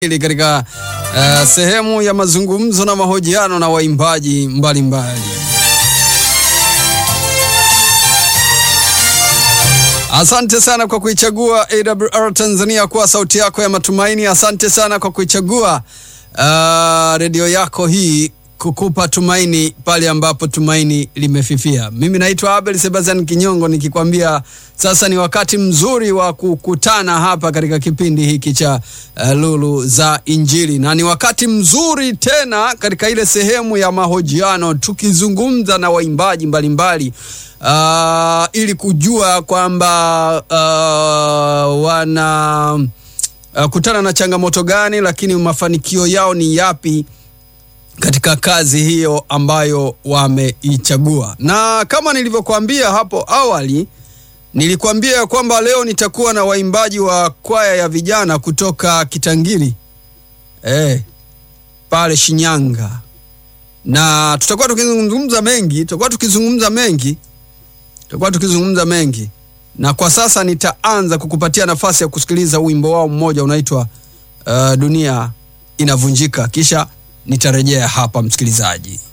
Ili katika uh, sehemu ya mazungumzo na mahojiano na waimbaji mbalimbali. Asante sana kwa kuichagua AWR Tanzania kuwa sauti yako ya matumaini. Asante sana kwa kuichagua uh, redio yako hii kukupa tumaini pale ambapo tumaini limefifia. Mimi naitwa Abel Sebastian Kinyongo nikikwambia sasa ni wakati mzuri wa kukutana hapa katika kipindi hiki cha uh, Lulu za Injili, na ni wakati mzuri tena katika ile sehemu ya mahojiano tukizungumza na waimbaji mbalimbali uh, ili kujua kwamba uh, wana uh, kutana na changamoto gani, lakini mafanikio yao ni yapi katika kazi hiyo ambayo wameichagua. Na kama nilivyokuambia hapo awali, nilikuambia kwamba leo nitakuwa na waimbaji wa kwaya ya vijana kutoka Kitangiri eh, pale Shinyanga, na tutakuwa tukizungumza mengi, tutakuwa tukizungumza mengi, tutakuwa tukizungumza mengi, na kwa sasa nitaanza kukupatia nafasi ya kusikiliza wimbo wao mmoja unaitwa uh, Dunia Inavunjika, kisha nitarejea hapa msikilizaji.